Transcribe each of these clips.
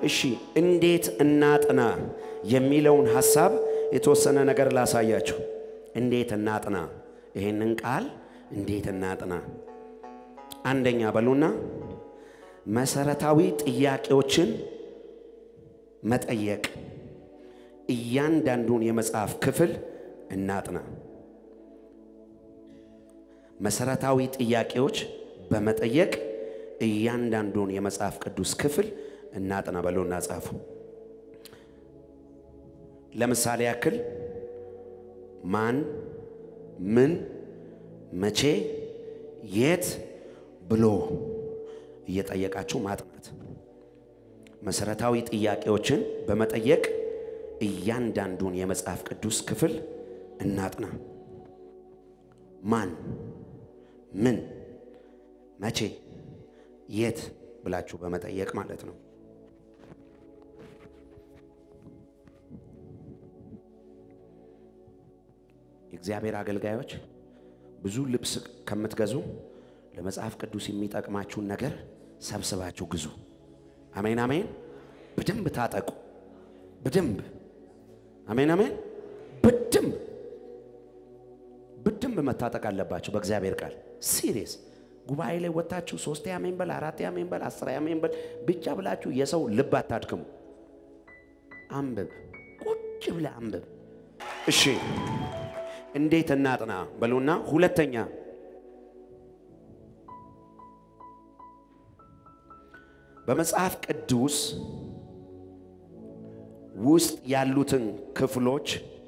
እሺ እንዴት እናጥና የሚለውን ሐሳብ የተወሰነ ነገር ላሳያችሁ። እንዴት እናጥና፣ ይሄንን ቃል እንዴት እናጥና። አንደኛ በሉና መሰረታዊ ጥያቄዎችን መጠየቅ። እያንዳንዱን የመጽሐፍ ክፍል እናጥና። መሰረታዊ ጥያቄዎች በመጠየቅ እያንዳንዱን የመጽሐፍ ቅዱስ ክፍል እናጥና በሉና ጻፉ። ለምሳሌ ያክል ማን፣ ምን፣ መቼ፣ የት ብሎ እየጠየቃችሁ ማጥናት። መሰረታዊ ጥያቄዎችን በመጠየቅ እያንዳንዱን የመጽሐፍ ቅዱስ ክፍል እናጥና። ማን፣ ምን፣ መቼ፣ የት ብላችሁ በመጠየቅ ማለት ነው። የእግዚአብሔር አገልጋዮች ብዙ ልብስ ከምትገዙ ለመጽሐፍ ቅዱስ የሚጠቅማችሁን ነገር ሰብስባችሁ ግዙ። አሜን አሜን። በደንብ ታጠቁ። በደንብ አሜን አሜን። በደንብ በደንብ መታጠቅ አለባችሁ በእግዚአብሔር ቃል ሲሪየስ ጉባኤ ላይ ወጥታችሁ ሶስት አሜን በል አራት አሜን በል አስር አሜን በል ብቻ ብላችሁ የሰው ልብ አታድክሙ። አንብብ፣ ቁጭ ብለህ አንብብ። እሺ እንዴት እናጥና በሉና፣ ሁለተኛ በመጽሐፍ ቅዱስ ውስጥ ያሉትን ክፍሎች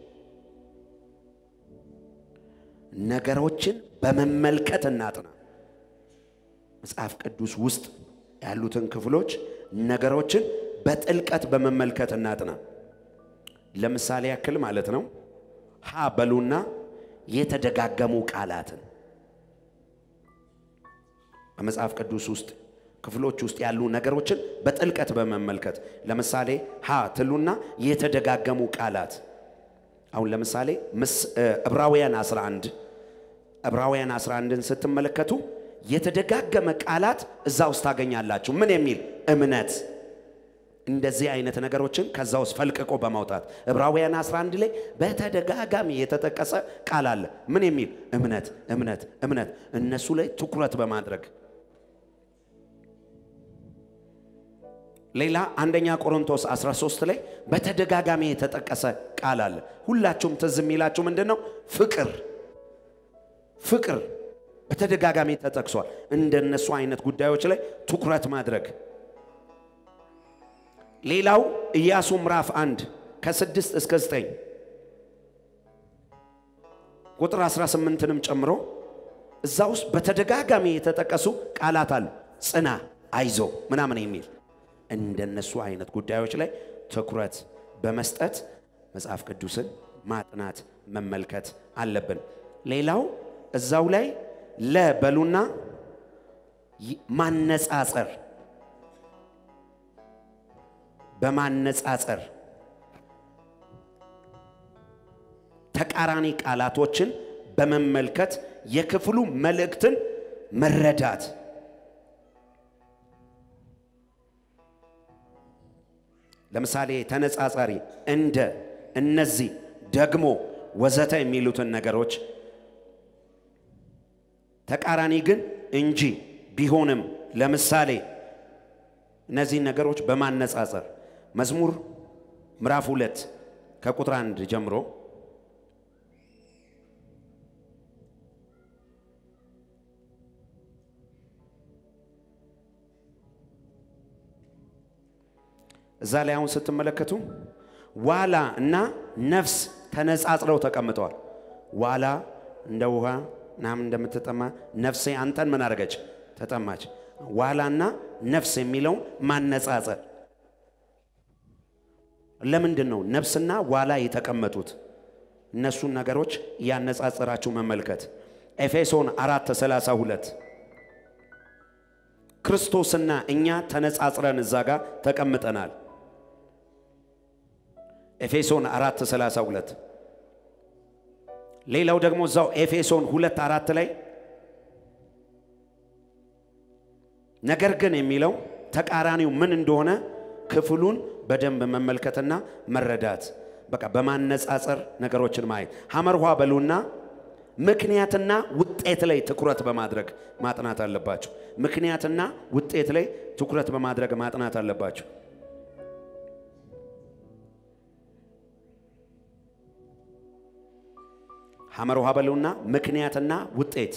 ነገሮችን በመመልከት እናጥና። መጽሐፍ ቅዱስ ውስጥ ያሉትን ክፍሎች ነገሮችን በጥልቀት በመመልከት እናጥና። ለምሳሌ ያክል ማለት ነው ሀ በሉና የተደጋገሙ ቃላትን በመጽሐፍ ቅዱስ ውስጥ ክፍሎች ውስጥ ያሉ ነገሮችን በጥልቀት በመመልከት ለምሳሌ ሀ ትሉና የተደጋገሙ ቃላት አሁን ለምሳሌ ዕብራውያን 11 ዕብራውያን 11ን ስትመለከቱ የተደጋገመ ቃላት እዛ ውስጥ ታገኛላችሁ። ምን የሚል እምነት እንደዚህ አይነት ነገሮችን ከዛ ውስጥ ፈልቅቆ በማውጣት ዕብራውያን 11 ላይ በተደጋጋሚ የተጠቀሰ ቃል አለ። ምን የሚል እምነት እምነት እምነት እነሱ ላይ ትኩረት በማድረግ ሌላ አንደኛ ቆሮንቶስ 13 ላይ በተደጋጋሚ የተጠቀሰ ቃል አለ። ሁላችሁም ትዝ የሚላችሁ ምንድን ነው? ፍቅር ፍቅር በተደጋጋሚ ተጠቅሷል። እንደነሱ አይነት ጉዳዮች ላይ ትኩረት ማድረግ ሌላው ኢያሱ ምዕራፍ አንድ ከስድስት እስከ ዘጠኝ ቁጥር 18ንም ጨምሮ እዛ ውስጥ በተደጋጋሚ የተጠቀሱ ቃላት አሉ። ጽና፣ አይዞ ምናምን የሚል እንደነሱ አይነት ጉዳዮች ላይ ትኩረት በመስጠት መጽሐፍ ቅዱስን ማጥናት መመልከት አለብን። ሌላው እዛው ላይ ለበሉና ማነጻጸር በማነጻጸር ተቃራኒ ቃላቶችን በመመልከት የክፍሉ መልእክትን መረዳት ለምሳሌ ተነጻጻሪ እንደ እነዚህ ደግሞ ወዘተ የሚሉትን ነገሮች ተቃራኒ ግን እንጂ ቢሆንም ለምሳሌ እነዚህን ነገሮች በማነጻጸር መዝሙር ምዕራፍ ሁለት ከቁጥር አንድ ጀምሮ እዛ ላይ አሁን ስትመለከቱ ዋላ እና ነፍስ ተነጻጽረው ተቀምጠዋል። ዋላ እንደ ውሃ ምናምን እንደምትጠማ ነፍሴ አንተን ምን አደረገች? ተጠማች። ዋላና ነፍስ የሚለውን ማነጻጸር ለምንድን ነው ነፍስና ዋላ የተቀመጡት? እነሱን ነገሮች እያነጻጸራችሁ መመልከት። ኤፌሶን አራት ሰላሳ ሁለት ክርስቶስና እኛ ተነጻጽረን እዛ ጋር ተቀምጠናል። ኤፌሶን አራት ሰላሳ ሁለት ሌላው ደግሞ እዛው ኤፌሶን ሁለት አራት ላይ ነገር ግን የሚለው ተቃራኒው ምን እንደሆነ ክፍሉን በደንብ መመልከትና መረዳት፣ በቃ በማነጻጸር ነገሮችን ማየት። ሐመር ውሃ በሉና ምክንያትና ውጤት ላይ ትኩረት በማድረግ ማጥናት አለባቸው። ምክንያትና ውጤት ላይ ትኩረት በማድረግ ማጥናት አለባቸው። ሐመር ውሃ በሉና ምክንያትና ውጤት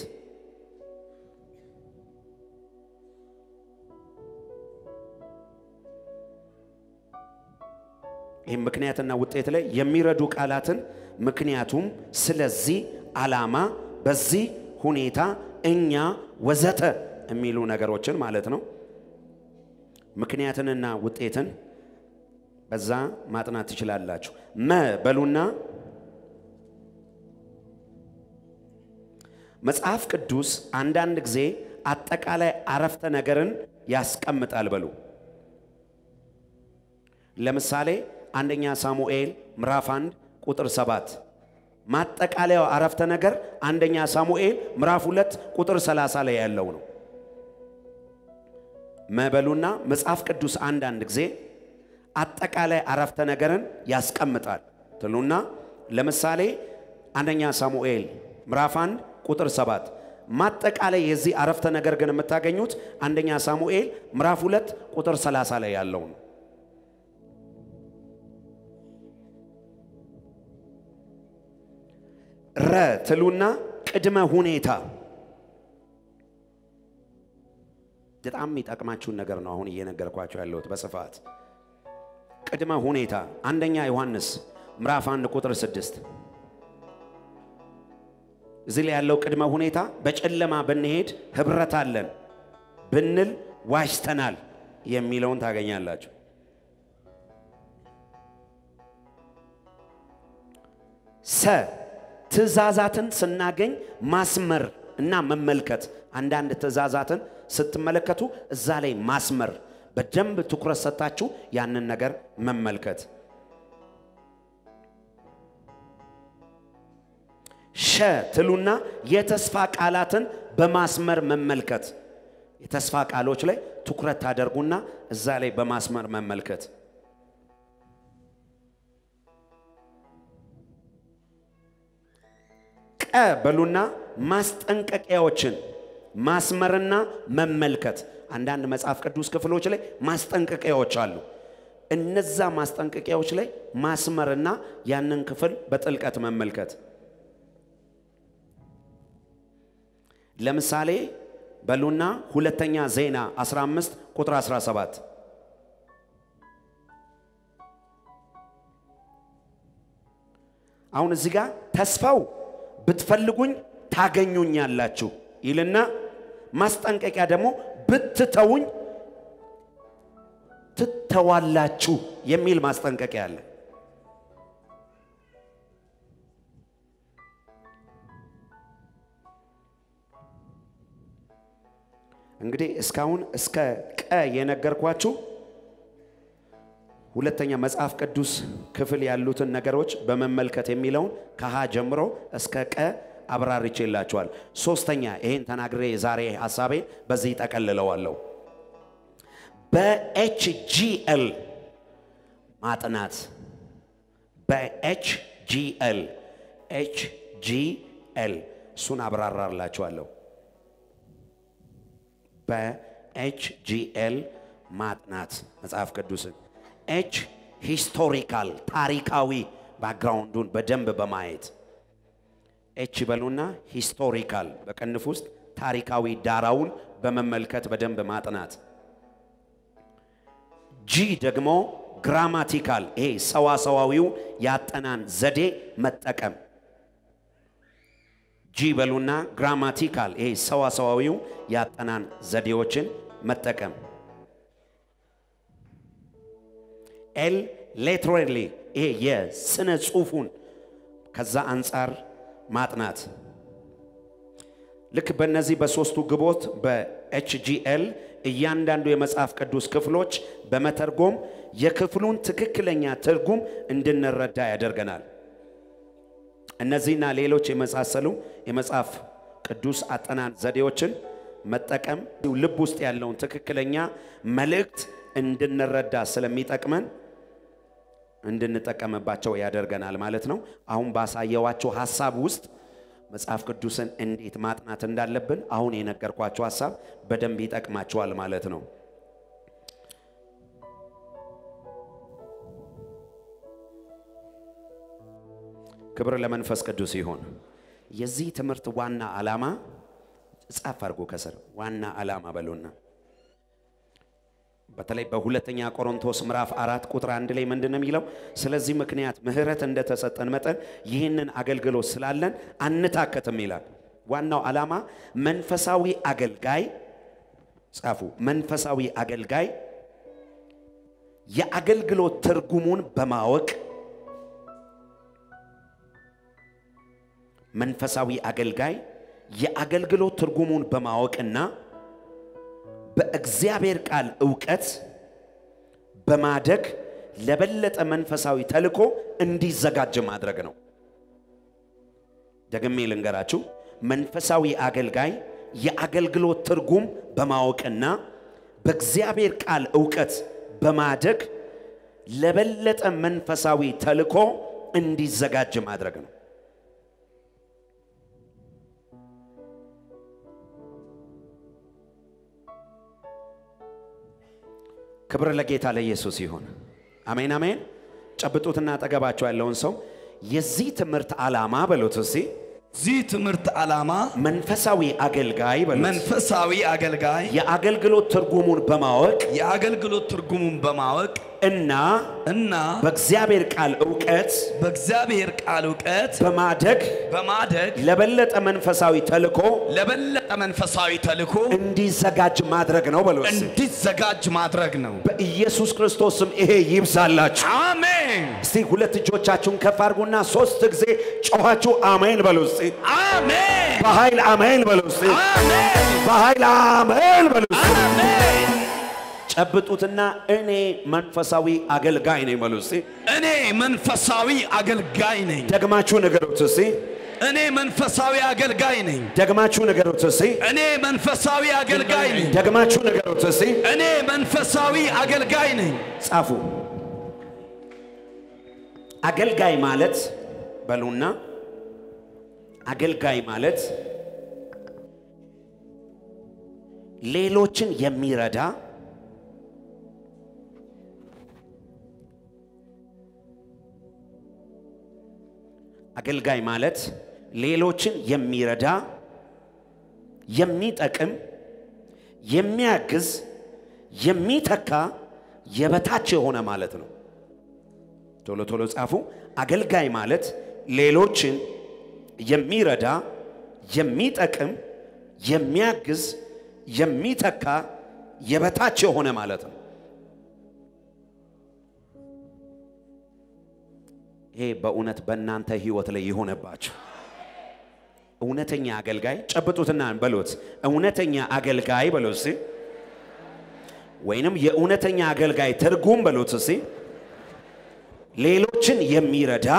ይህም ምክንያትና ውጤት ላይ የሚረዱ ቃላትን ምክንያቱም፣ ስለዚህ፣ ዓላማ፣ በዚህ ሁኔታ፣ እኛ፣ ወዘተ የሚሉ ነገሮችን ማለት ነው። ምክንያትንና ውጤትን በዛ ማጥናት ትችላላችሁ። መ በሉና መጽሐፍ ቅዱስ አንዳንድ ጊዜ አጠቃላይ አረፍተ ነገርን ያስቀምጣል በሉ። ለምሳሌ አንደኛ ሳሙኤል ምዕራፍ 1 ቁጥር 7 ማጠቃለያው አረፍተ ነገር አንደኛ ሳሙኤል ምዕራፍ 2 ቁጥር 30 ላይ ያለው ነው። መበሉና መጽሐፍ ቅዱስ አንዳንድ ጊዜ አጠቃላይ አረፍተ ነገርን ያስቀምጣል ትሉና ለምሳሌ አንደኛ ሳሙኤል ምዕራፍ 1 ቁጥር 7 ማጠቃላይ የዚህ አረፍተ ነገር ግን የምታገኙት አንደኛ ሳሙኤል ምዕራፍ 2 ቁጥር 30 ላይ ያለው ነው። ረ ትሉና ቅድመ ሁኔታ በጣም የሚጠቅማችሁን ነገር ነው አሁን እየነገርኳቸው ያለሁት በስፋት ቅድመ ሁኔታ አንደኛ ዮሐንስ ምዕራፍ 1 ቁጥር 6 እዚህ ላይ ያለው ቅድመ ሁኔታ በጨለማ ብንሄድ ህብረት አለን ብንል ዋሽተናል የሚለውን ታገኛላችሁ። ሰ ትእዛዛትን ስናገኝ ማስመር እና መመልከት። አንዳንድ ትእዛዛትን ስትመለከቱ እዛ ላይ ማስመር፣ በደንብ ትኩረት ሰጥታችሁ ያንን ነገር መመልከት። ሸ ትሉና የተስፋ ቃላትን በማስመር መመልከት። የተስፋ ቃሎች ላይ ትኩረት ታደርጉና እዛ ላይ በማስመር መመልከት። ቀ በሉና ማስጠንቀቂያዎችን ማስመርና መመልከት። አንዳንድ መጽሐፍ ቅዱስ ክፍሎች ላይ ማስጠንቀቂያዎች አሉ። እነዛ ማስጠንቀቂያዎች ላይ ማስመርና ያንን ክፍል በጥልቀት መመልከት። ለምሳሌ በሉና ሁለተኛ ዜና 15 ቁጥር 17 አሁን እዚህ ጋር ተስፋው ብትፈልጉኝ ታገኙኛላችሁ ይልና ማስጠንቀቂያ ደግሞ ብትተውኝ ትተዋላችሁ የሚል ማስጠንቀቂያ አለ። እንግዲህ እስካሁን እስከ ቀ የነገርኳችሁ ሁለተኛ መጽሐፍ ቅዱስ ክፍል ያሉትን ነገሮች በመመልከት የሚለውን ከሀ ጀምሮ እስከ ቀ አብራርቼላችኋል። ሶስተኛ ይሄን ተናግሬ የዛሬ ሀሳቤ በዚህ ጠቀልለዋለሁ። በኤችጂኤል ማጥናት በኤችጂኤል ኤችጂኤል እሱን አብራራላችኋለሁ። በኤችጂኤል ማጥናት መጽሐፍ ቅዱስን ኤች ሂስቶሪካል ታሪካዊ ባክግራውንዱን በደንብ በማየት ኤች በሉና ሂስቶሪካል በቅንፍ ውስጥ ታሪካዊ ዳራውን በመመልከት በደንብ ማጥናት። ጂ ደግሞ ግራማቲካል ይሄ ሰዋሰዋዊው ያጠናን ዘዴ መጠቀም። ጂ በሉና ግራማቲካል ይሄ ሰዋሰዋዊው ያጠናን ዘዴዎችን መጠቀም። ኤል ሌትራሊ ይሄ የስነ ጽሁፉን ከዛ አንጻር ማጥናት። ልክ በእነዚህ በሶስቱ ግቦት በኤችጂኤል እያንዳንዱ የመጽሐፍ ቅዱስ ክፍሎች በመተርጎም የክፍሉን ትክክለኛ ትርጉም እንድንረዳ ያደርገናል። እነዚህና ሌሎች የመሳሰሉ የመጽሐፍ ቅዱስ አጠናን ዘዴዎችን መጠቀም ልብ ውስጥ ያለውን ትክክለኛ መልእክት እንድንረዳ ስለሚጠቅመን እንድንጠቀምባቸው ያደርገናል ማለት ነው። አሁን ባሳየዋቸው ሀሳብ ውስጥ መጽሐፍ ቅዱስን እንዴት ማጥናት እንዳለብን አሁን የነገርኳቸው ሀሳብ በደንብ ይጠቅማቸዋል ማለት ነው። ክብር ለመንፈስ ቅዱስ ይሁን። የዚህ ትምህርት ዋና ዓላማ ጻፍ አድርጎ ከስር ዋና ዓላማ በሉና በተለይ በሁለተኛ ቆሮንቶስ ምዕራፍ አራት ቁጥር አንድ ላይ ምንድን ነው የሚለው? ስለዚህ ምክንያት ምሕረት እንደተሰጠን መጠን ይህንን አገልግሎት ስላለን አንታከትም ይላል። ዋናው ዓላማ መንፈሳዊ አገልጋይ ጻፉ። መንፈሳዊ አገልጋይ የአገልግሎት ትርጉሙን በማወቅ መንፈሳዊ አገልጋይ የአገልግሎት ትርጉሙን በማወቅና በእግዚአብሔር ቃል እውቀት በማደግ ለበለጠ መንፈሳዊ ተልእኮ እንዲዘጋጅ ማድረግ ነው። ደግሜ ልንገራችሁ፣ መንፈሳዊ አገልጋይ የአገልግሎት ትርጉም በማወቅና በእግዚአብሔር ቃል እውቀት በማደግ ለበለጠ መንፈሳዊ ተልእኮ እንዲዘጋጅ ማድረግ ነው። ክብር ለጌታ ለኢየሱስ ይሁን። አሜን አሜን። ጨብጡትና አጠገባቸው ያለውን ሰው የዚህ ትምህርት ዓላማ በሉት እስቲ ዚህ ትምህርት ዓላማ መንፈሳዊ አገልጋይ በሉት መንፈሳዊ አገልጋይ የአገልግሎት ትርጉሙን በማወቅ የአገልግሎት ትርጉሙን በማወቅ እና እና በእግዚአብሔር ቃል እውቀት በእግዚአብሔር ቃል እውቀት በማደግ በማደግ ለበለጠ መንፈሳዊ ተልእኮ ለበለጠ መንፈሳዊ ተልእኮ እንዲዘጋጅ ማድረግ ነው በሉ እስቲ። እንዲዘጋጅ ማድረግ ነው። በኢየሱስ ክርስቶስ ስም ይሄ ይብዛላችሁ። አሜን እስቲ ሁለት እጆቻችሁን ከፍ አድርጉና ሶስት ጊዜ ጮኻችሁ አሜን በሉ እስቲ። አሜን በኃይል አሜን በሉ እስቲ። አሜን በኃይል አሜን በሉ እስቲ። አሜን። ጨብጡትና እኔ መንፈሳዊ አገልጋይ ነኝ በሉ እስቲ። እኔ መንፈሳዊ አገልጋይ ነኝ። ደግማችሁ ንገሩት እስቲ። እኔ መንፈሳዊ አገልጋይ ነኝ። ደግማችሁ ንገሩት እስቲ። እኔ መንፈሳዊ አገልጋይ ነኝ። ደግማችሁ ንገሩት እስቲ። እኔ መንፈሳዊ አገልጋይ ነኝ። ጻፉ። አገልጋይ ማለት በሉና አገልጋይ ማለት ሌሎችን የሚረዳ አገልጋይ ማለት ሌሎችን የሚረዳ የሚጠቅም የሚያግዝ የሚተካ የበታች የሆነ ማለት ነው። ቶሎ ቶሎ ጻፉ። አገልጋይ ማለት ሌሎችን የሚረዳ የሚጠቅም የሚያግዝ የሚተካ የበታች የሆነ ማለት ነው። ይሄ በእውነት በእናንተ ህይወት ላይ የሆነባችሁ እውነተኛ አገልጋይ ጨብጡትና በሎት። እውነተኛ አገልጋይ በሎት እስቲ፣ ወይንም የእውነተኛ አገልጋይ ትርጉም በሎት እስቲ። ሌሎችን የሚረዳ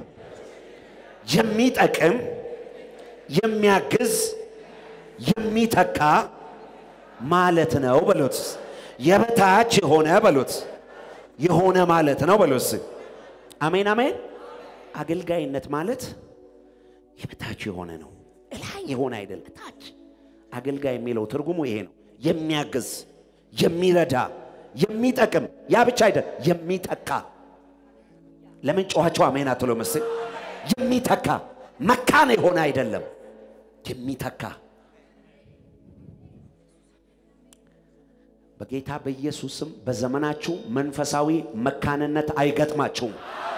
የሚጠቅም የሚያግዝ የሚተካ ማለት ነው በሎት። የበታች የሆነ በሎት የሆነ ማለት ነው በሎት። አሜን አሜን። አገልጋይነት ማለት የበታች የሆነ ነው፣ እላይ የሆነ አይደለም። ታች አገልጋይ የሚለው ትርጉሙ ይሄ ነው። የሚያግዝ፣ የሚረዳ፣ የሚጠቅም ያ ብቻ አይደለም፣ የሚተካ ለምን ጨዋቸው አሜን አትሎ መስል የሚተካ መካን የሆነ አይደለም፣ የሚተካ በጌታ በኢየሱስም በዘመናችሁ መንፈሳዊ መካንነት አይገጥማችሁም።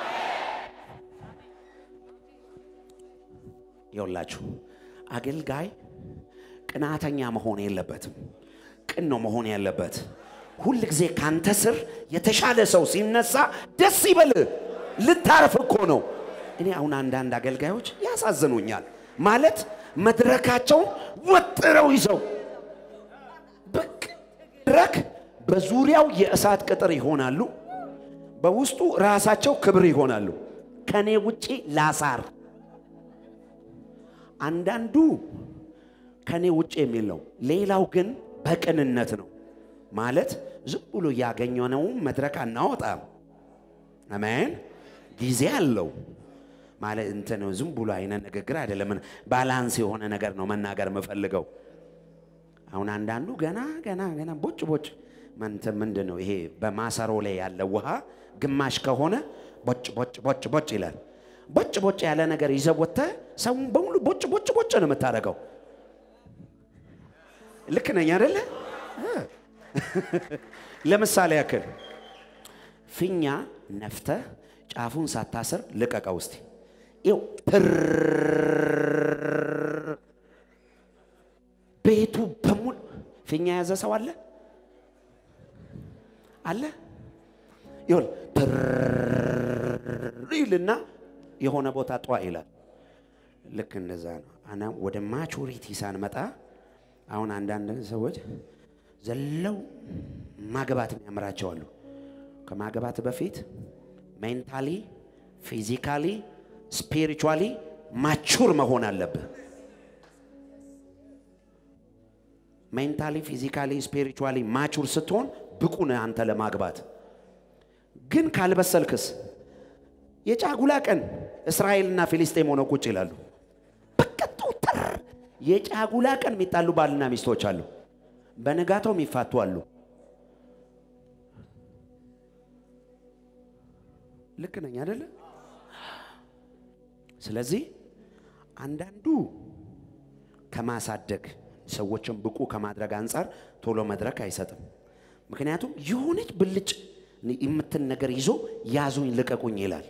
ይኸውላችሁ አገልጋይ ቅናተኛ መሆን የለበትም። ቅን ነው መሆን ያለበት። ሁል ጊዜ ካንተ ስር የተሻለ ሰው ሲነሳ ደስ ይበልህ። ልታርፍ እኮ ነው። እኔ አሁን አንዳንድ አገልጋዮች ያሳዝኑኛል። ማለት መድረካቸውን ወጥረው ይዘው ብቅ መድረክ በዙሪያው የእሳት ቅጥር ይሆናሉ፣ በውስጡ ራሳቸው ክብር ይሆናሉ። ከኔ ውጪ ላሳር አንዳንዱ ከኔ ውጭ የሚል ነው። ሌላው ግን በቅንነት ነው ማለት ዝም ብሎ እያገኘነው መድረክ አናወጣም። አሜን። ጊዜ አለው ማለት እንትን ዝም ብሎ አይነት ንግግር አይደለም። ባላንስ የሆነ ነገር ነው መናገር የምፈልገው። አሁን አንዳንዱ ገና ገና ገና ቦጭ ቦጭ መንተ ምንድን ነው ይሄ በማሰሮ ላይ ያለ ውሃ ግማሽ ከሆነ ቦጭ ቦጭ ቦጭ ቦጭ ይላል። ቦጭ ቦጭ ያለ ነገር ይዘህ ወጥተህ ሰውን በሙሉ ቦጭ ቦጭ ቦጭ ነው የምታደርገው። ልክ ነኝ አይደለ? ለምሳሌ ያክል ፊኛ ነፍተህ ጫፉን ሳታስር ልቀቀው እስቲ። ይው ቤቱ በሙሉ ፊኛ የያዘ ሰው አለ አለ ይሁን ይልና የሆነ ቦታ ጧ ይላል። ልክ እንደዛ ነው። አና ወደ ማቹሪቲ ሳንመጣ አሁን አንዳንድ ሰዎች ዘለው ማግባት የሚያምራቸው አሉ። ከማግባት በፊት ሜንታሊ፣ ፊዚካሊ፣ ስፒሪቹዋሊ ማቹር መሆን አለብህ። ሜንታሊ፣ ፊዚካሊ፣ ስፒሪቹዋሊ ማቹር ስትሆን ብቁ ነህ አንተ ለማግባት። ግን ካልበሰልክስ የጫጉላ ቀን እስራኤልና ፊሊስጤም ሆነው ቁጭ ይላሉ። በቀጡ ጥር የጫጉላ ቀን የሚጣሉ ባልና ሚስቶች አሉ። በንጋታው የሚፋቱ አሉ። ልክ ነኝ አይደለ? ስለዚህ አንዳንዱ ከማሳደግ ሰዎችን ብቁ ከማድረግ አንጻር ቶሎ መድረክ አይሰጥም። ምክንያቱም የሆነች ብልጭ የምትን ነገር ይዞ ያዙኝ ልቀቁኝ ይላል።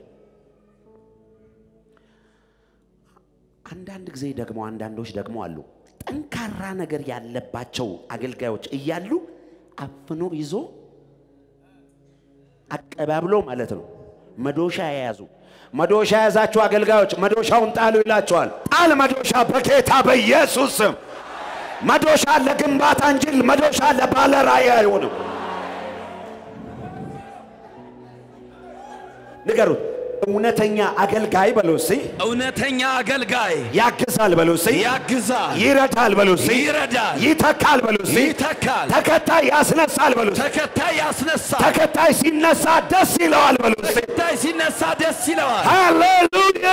አንዳንድ ጊዜ ደግሞ አንዳንዶች ደግሞ አሉ ጠንካራ ነገር ያለባቸው አገልጋዮች እያሉ አፍኖ ይዞ አቀባብሎ ማለት ነው መዶሻ የያዙ መዶሻ የያዛችሁ አገልጋዮች መዶሻውን ጣሉ ይላቸዋል። ጣል መዶሻ በጌታ በኢየሱስ ስም። መዶሻ ለግንባታ እንጂ መዶሻ ለባለ ራእይ አይሆንም። ንገሩት። እውነተኛ አገልጋይ በሉ እስቲ። እውነተኛ አገልጋይ ያግዛል በሉ እስቲ። ያግዛል፣ ይረዳል በሉ እስቲ። ይረዳል፣ ይተካል በሉ እስቲ። ይተካል፣ ተከታይ ያስነሳል በሉ እስቲ። ተከታይ ያስነሳል። ተከታይ ሲነሳ ደስ ይለዋል በሉ እስቲ። ተከታይ ሲነሳ ደስ ይለዋል። ሃሌሉያ!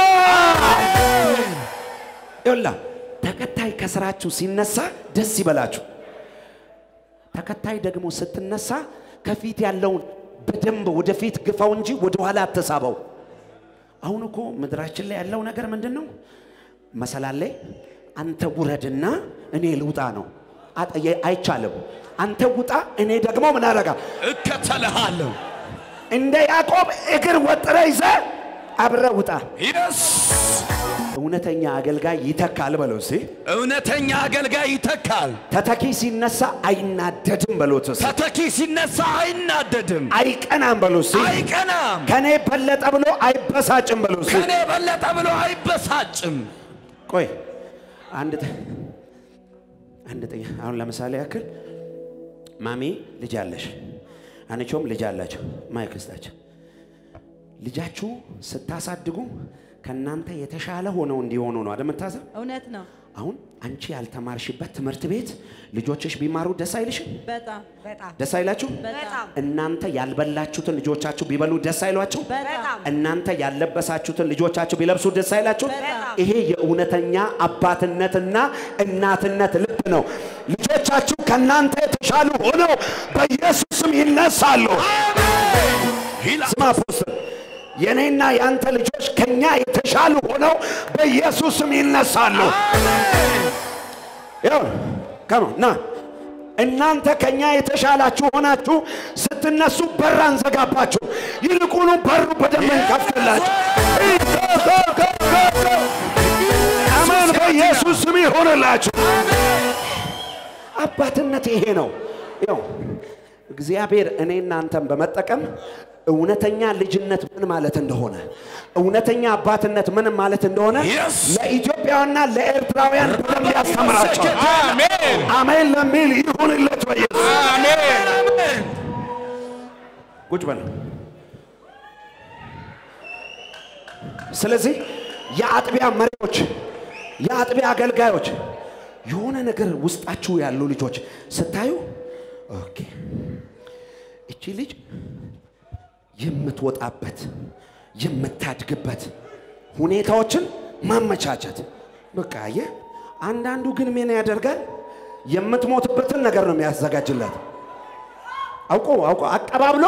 ይላ ተከታይ ከስራችሁ ሲነሳ ደስ ይበላችሁ። ተከታይ ደግሞ ስትነሳ ከፊት ያለውን በደንብ ወደፊት ግፋው እንጂ ወደ ኋላ አትሳበው። አሁን እኮ ምድራችን ላይ ያለው ነገር ምንድን ነው? መሰላል ላይ አንተ ውረድና እኔ ልውጣ ነው። አጥ- የ- አይቻልም። አንተ ውጣ፣ እኔ ደግሞ ምን አረጋ እከተልሃለሁ። እንደ ያዕቆብ እግር ወጥረ ይዘ አብረ ውጣ። የስ እውነተኛ አገልጋይ ይተካል በለው እስቲ። እውነተኛ አገልጋይ ይተካል። ተተኪ ሲነሳ አይናደድም በሎት እስቲ። ተተኪ ሲነሳ አይናደድም፣ አይቀናም በሎ እስቲ። አይቀናም፣ ከኔ በለጠ ብሎ አይበሳጭም በሎ እስቲ። ከኔ በለጠ ብሎ አይበሳጭም። ቆይ አንድ ጥ- አንድ ጥያ አሁን ለምሳሌ ያክል ማሚ ልጅ አለሽ፣ አንቾም ልጅ አላቸው። ማይክ ስጣቸው። ልጃችሁ ስታሳድጉ ከእናንተ የተሻለ ሆነው እንዲሆኑ ነው አደምታዘብ እውነት ነው። አሁን አንቺ ያልተማርሽበት ትምህርት ቤት ልጆችሽ ቢማሩ ደስ አይልሽም? በጣም በጣም ደስ አይላችሁ? በጣም እናንተ ያልበላችሁትን ልጆቻችሁ ቢበሉ ደስ አይሏችሁ? በጣም እናንተ ያልለበሳችሁትን ልጆቻችሁ ቢለብሱ ደስ አይላችሁ? በጣም። ይሄ የእውነተኛ አባትነትና እናትነት ልብ ነው። ልጆቻችሁ ከእናንተ የተሻሉ ሆነው በኢየሱስም ይነሳሉ። ይላል ስማ አፖስትል፣ የእኔና የአንተ ልጆች ከኛ የተሻሉ ሆነው በኢየሱስም ይነሳሉ። ያው ከማ ና እናንተ ከኛ የተሻላችሁ ሆናችሁ ስትነሱ በር አንዘጋባችሁ፣ ይልቁኑ በሩ በደንብ እንከፍትላችሁ። አሜን። በኢየሱስ ስም ይሆንላችሁ። አባትነት ይሄ ነው። ያው እግዚአብሔር እኔ እናንተን በመጠቀም እውነተኛ ልጅነት ምን ማለት እንደሆነ እውነተኛ አባትነት ምን ማለት እንደሆነ Yes. ለኢትዮጵያውያንና ለኤርትራውያን በደንብ ያስተምራቸዋል። አሜን አሜን ለሚል ይሁንለት በኢየሱስ አሜን አሜን። ቁጭ በል። ስለዚህ የአጥቢያ መሪዎች፣ የአጥቢያ አገልጋዮች የሆነ ነገር ውስጣችሁ ያሉ ልጆች ስታዩ ኦኬ እቺ ልጅ የምትወጣበት የምታድግበት ሁኔታዎችን ማመቻቸት። በቃ አየህ፣ አንዳንዱ ግን ምን ያደርጋል? የምትሞትበትን ነገር ነው የሚያዘጋጅላት። አውቆ አውቆ አቀባብሎ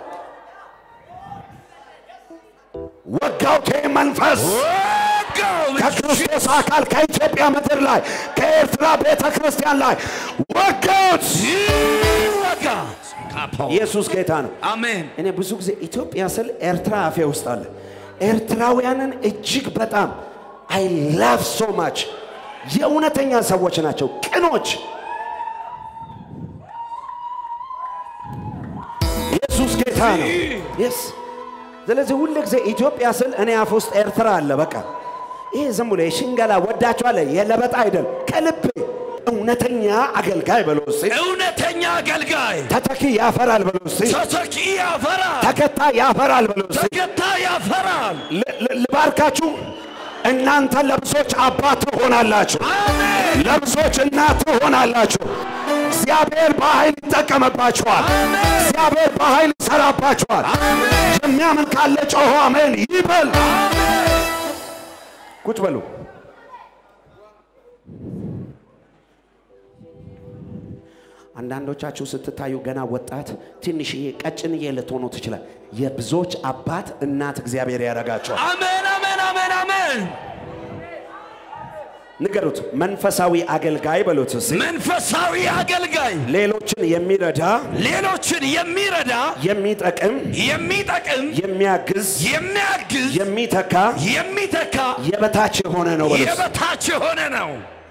ወጋው ቴ መንፈስ ወጋው ከክርስቶስ አካል ከኢትዮጵያ ምድር ላይ ከኤርትራ ቤተ ክርስቲያን ላይ ወጋት። ወጋ ካፖ ኢየሱስ ጌታ ነው። አሜን እኔ ብዙ ጊዜ ኢትዮጵያ ስል ኤርትራ አፌ ውስጥ አለ። ኤርትራውያንን እጅግ በጣም አይ ላቭ ሶ ማች የእውነተኛ ሰዎች ናቸው፣ ቅኖች። ኢየሱስ ጌታ ነው። የስ ስለዚህ ሁል ጊዜ ኢትዮጵያ ስል እኔ አፍ ውስጥ ኤርትራ አለ። በቃ ይሄ ዝም ብሎ የሽንገላ ወዳችኋለ የለበጣ አይደል፣ ከልቤ እውነተኛ አገልጋይ በሎ እስቲ እውነተኛ አገልጋይ ተተኪ ያፈራል በሎ እስቲ ተተኪ ያፈራል ተከታይ ያፈራል በሎ እስቲ ተከታይ ያፈራል ል- ል- ልባርካችሁ። እናንተ ለብዙዎች አባት ትሆናላችሁ፣ አሜን ለብዙዎች እናት ትሆናላችሁ። እግዚአብሔር በኃይል ይጠቀምባችኋል። እግዚአብሔር በኃይል ይሰራባችኋል። የሚያምን ካለ ጮሆ አሜን ይበል። ቁጭ በሉ። አንዳንዶቻችሁ ስትታዩ ገና ወጣት ትንሽዬ ቀጭንዬ ልትሆኑ ትችላል። የብዙዎች አባት እናት እግዚአብሔር ያደርጋቸዋል። አሜን አሜን አሜን አሜን ንገሩት። መንፈሳዊ አገልጋይ በሉት እስኪ። መንፈሳዊ አገልጋይ ሌሎችን የሚረዳ ሌሎችን የሚረዳ የሚጠቅም የሚጠቅም የሚያግዝ የሚያግዝ የሚተካ የሚተካ የበታች የሆነ ነው በሉት። የበታች የሆነ ነው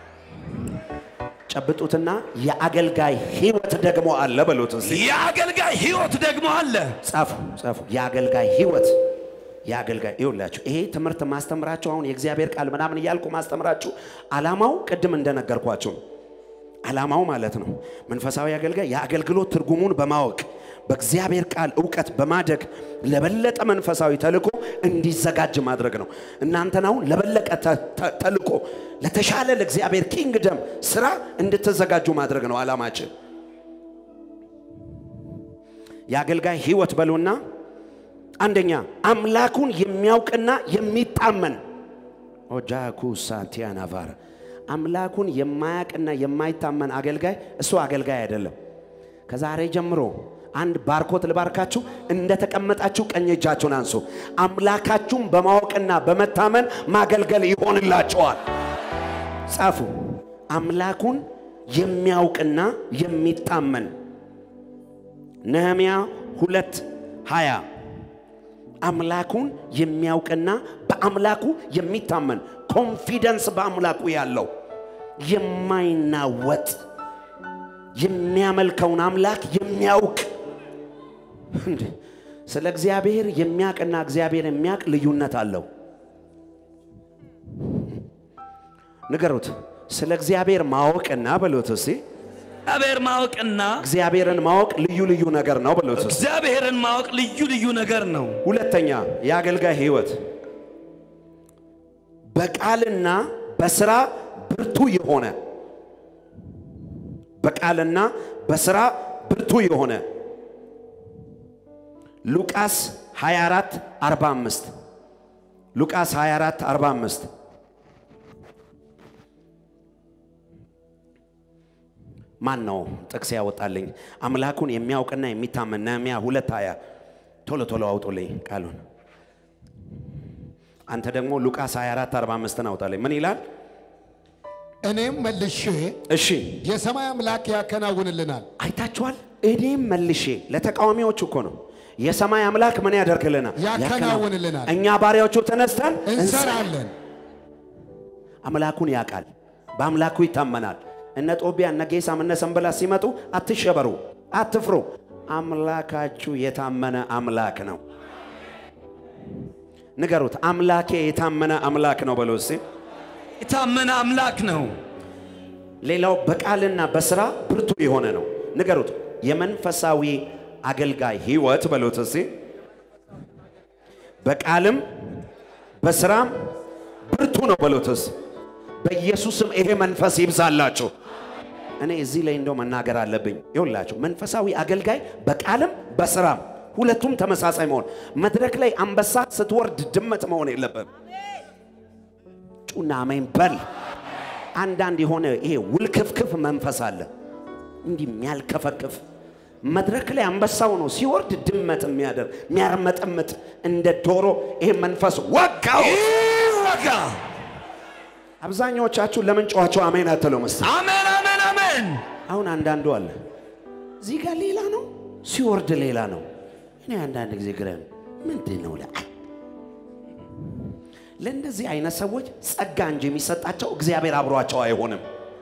ጨብጡትና የአገልጋይ ህይወት ደግሞ አለ በሉት እስኪ። የአገልጋይ ህይወት ደግሞ አለ ጻፉ ጻፉ። የአገልጋይ ህይወት የአገልጋይ ይውላችሁ። ይሄ ትምህርት ማስተምራችሁ አሁን የእግዚአብሔር ቃል ምናምን እያልኩ ማስተምራችሁ አላማው ቅድም እንደነገርኳችሁ ነው። አላማው ማለት ነው መንፈሳዊ አገልጋይ የአገልግሎት ትርጉሙን በማወቅ በእግዚአብሔር ቃል እውቀት በማደግ ለበለጠ መንፈሳዊ ተልእኮ እንዲዘጋጅ ማድረግ ነው። እናንተን አሁን ለበለጠ ተ- ተ- ተልእኮ ለተሻለ ለእግዚአብሔር ኪንግደም ስራ እንድትዘጋጁ ማድረግ ነው አላማችን። የአገልጋይ ህይወት በሉና አንደኛ አምላኩን የሚያውቅና የሚታመን ኦጃኩ ሳንቲያናቫር አምላኩን የማያውቅና የማይታመን አገልጋይ እሱ አገልጋይ አይደለም። ከዛሬ ጀምሮ አንድ ባርኮት ልባርካችሁ። እንደተቀመጣችሁ ቀኝ እጃችሁን አንሱ። አምላካችሁን በማወቅና በመታመን ማገልገል ይሆንላቸዋል። ጻፉ። አምላኩን የሚያውቅና የሚታመን ነህምያ ሁለት ሀያ አምላኩን የሚያውቅና በአምላኩ የሚታመን ኮንፊደንስ በአምላኩ ያለው የማይናወጥ የሚያመልከውን አምላክ የሚያውቅ እንዴ! ስለ እግዚአብሔር የሚያውቅና እግዚአብሔር የሚያውቅ ልዩነት አለው። ንገሩት። ስለ እግዚአብሔር ማወቅና በሉት እስቲ እግዚአብሔር ማወቅና እግዚአብሔርን ማወቅ ልዩ ልዩ ነገር ነው በሉት እስቲ። እግዚአብሔርን ማወቅ ልዩ ልዩ ነገር ነው ሁለተኛ የአገልጋይ ህይወት በቃልና በስራ ብርቱ የሆነ በቃልና በስራ ብርቱ የሆነ ሉቃስ 24 45 ሉቃስ 24 45 ማን ነው ጥቅስ ያወጣልኝ? አምላኩን የሚያውቅና የሚታመን ነህምያ ሁለት ሀያ ቶሎ ቶሎ አውጡልኝ ቃሉን። አንተ ደግሞ ሉቃስ 24 45ን አውጣልኝ። ምን ይላል? እኔም መልሼ እሺ የሰማይ አምላክ ያከናውንልናል። አይታችኋል። እኔም መልሼ ለተቃዋሚዎቹ እኮ ነው። የሰማይ አምላክ ምን ያደርግልናል? ያከናውንልናል። እኛ ባሪያዎቹ ተነስተን እንሰራለን። አምላኩን ያውቃል፣ በአምላኩ ይታመናል። እነ ጦቢያ እነ ጌሳም እነ ሰንበላት ሲመጡ አትሸበሩ፣ አትፍሩ። አምላካችሁ የታመነ አምላክ ነው። ንገሩት፣ አምላኬ የታመነ አምላክ ነው በሎ እስቲ። የታመነ አምላክ ነው ሌላው በቃልና በስራ ብርቱ የሆነ ነው። ንገሩት፣ የመንፈሳዊ አገልጋይ ህይወት በሎት እስቲ። በቃልም በስራም ብርቱ ነው በሎት እስቲ። በኢየሱስም ይሄ መንፈስ ይብዛላችሁ። እኔ እዚህ ላይ እንደው መናገር አለብኝ። ይኸውላችሁ መንፈሳዊ አገልጋይ በቃልም በስራም ሁለቱም ተመሳሳይ መሆን። መድረክ ላይ አንበሳ ስትወርድ ድመት መሆን የለብም። ጩና አሜን በል። አንዳንድ የሆነ ይሄ ውልክፍክፍ መንፈስ አለ፣ እንዲህ የሚያልከፈክፍ መድረክ ላይ አንበሳው ነው ሲወርድ ድመት የሚያደርግ የሚያርመጠምጥ እንደ ዶሮ። ይሄ መንፈስ ወጋው። ይወጋ። አብዛኛዎቻችሁ ለምን ጨዋቸው አሜን አትለው መስል አሜን አሜን አሜን። አሁን አንዳንዱ አለ እዚህ ጋር ሌላ ነው ሲወርድ ሌላ ነው። እኔ አንዳንድ ጊዜ ግራ ምንድን ነው ለ ለእንደዚህ አይነት ሰዎች ጸጋ እንጂ የሚሰጣቸው እግዚአብሔር አብሯቸው አይሆንም።